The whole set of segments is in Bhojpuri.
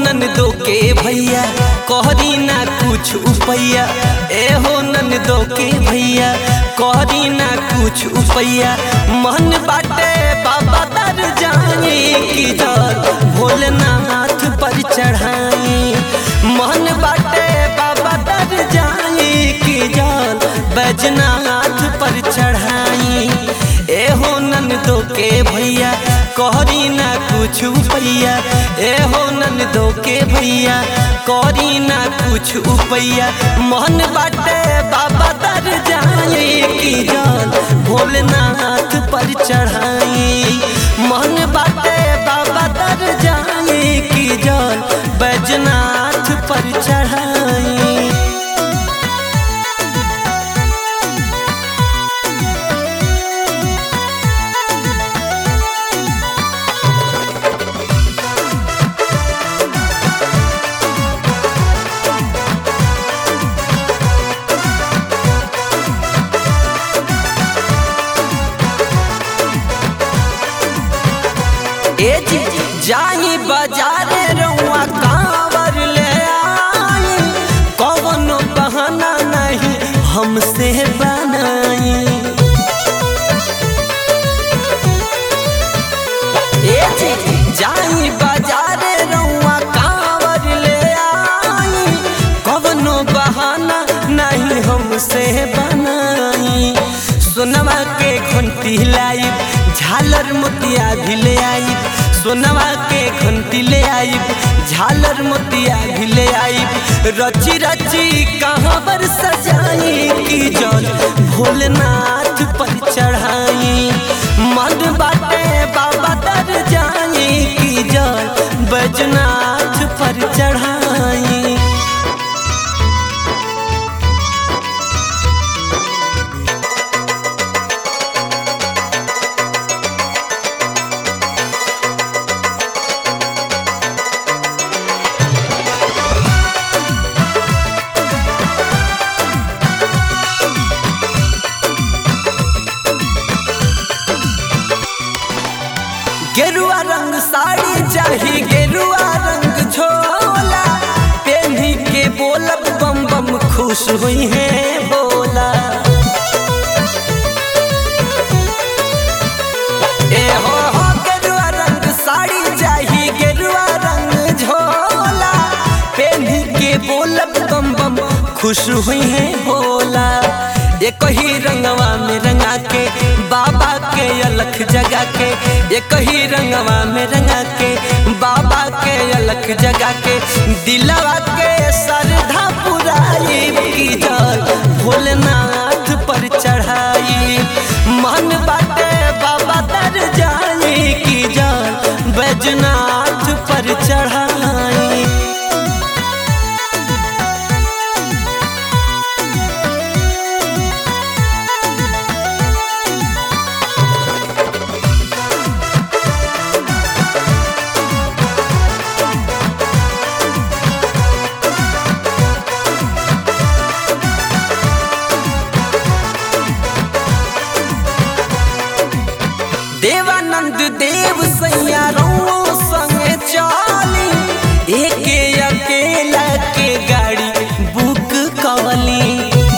ननदो के भैया कहरी ना कुछ उपैया ए हो ननदो के भैया कहरी ना कुछ उपैया मन बाटे बाबा दर जाए की जल भोलेनाथ पर चढ़ाई मन बाटे बाबा दर जाए की जल बैजनाथ पर चढ़ाई ए हो ननदो के भैया कहरी ना कुछ उपैया ए हो ननदो के भैया कहरी ना कुछ उपैया मन बाटे बाबा दर जाए की जल भोलेनाथ पर चढ़ाई मन बाटे बाबा दर जाए की जल बैजनाथ पर चढ़ाई ए जी जाई बाजारे रउआ कांवर ले आई कवनो बहाना नहीं हमसे बनाई ए जी जाई बाजारे रउआ कांवर ले आई कवनो बहाना नहीं हमसे बनाई सोनवा के घंटी लाई झालर मोतिया भी ले आई सोनवा के घंटी ले आई झालर मोतिया भी ले आई रची रची कहाँ पर सजाई की जल भोलेनाथ पर चढ़ाई मन बाटे बाबा तर जाई की जल बैजनाथ पर चढ़ाई गेरुआ रंग साड़ी चाही गेरुआ रंग झोला पेन्ही के बोलब बम बम खुश हुई है बोला ए हो हो गेरुआ रंग साड़ी चाही गेरुआ रंग झोला पेन्ही के बोलब बम बम खुश हुई है बोला एक ही रंगवा में रंगा के बाबा के अलख जगा के एक ही रंगवा में रंगा के बाबा के अलख जगा के दिलवा के श्रद्धा पुराई की जल भोलेनाथ पर चढ़ाई मन बाटे बाबा तर जाए की जल बैजनाथ पर चढ़ाई देवानंद देव सैया रउओ संगे चली एके अकेला के गाड़ी बुक कवली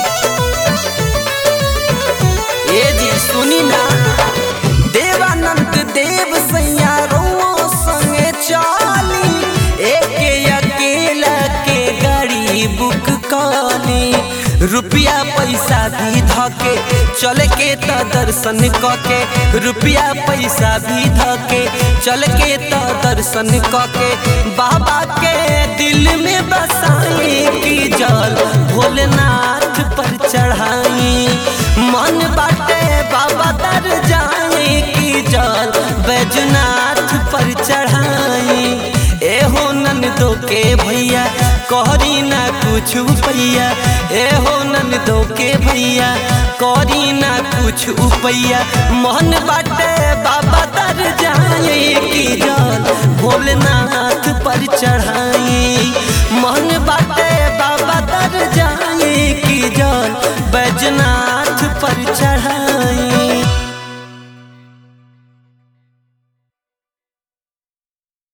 ए जी सुनी ना देवानंद देव सैया रउओ संगे चली एके अकेला के गाड़ी बुक कवली रुपया पैसा भी धके चल के त दर्शन कके रुपया पैसा भी धके चल के त दर्शन कके बाबा के दिल में बसाई की जल भोलेनाथ पर चढ़ाई मन बाटे बाबा दर जाए की जल बैजनाथ पर चढ़ाई ए हो ननदो के भैया कहरी ना कुछ उपैया ए हो ननदो के भैया कहरी ना कुछ उपैया मन बाटे बाबा दर जाए की जल भोलेनाथ पर चढ़ाई मन बाटे बाबा दर जाए की जल बैजनाथ पर चढ़ाई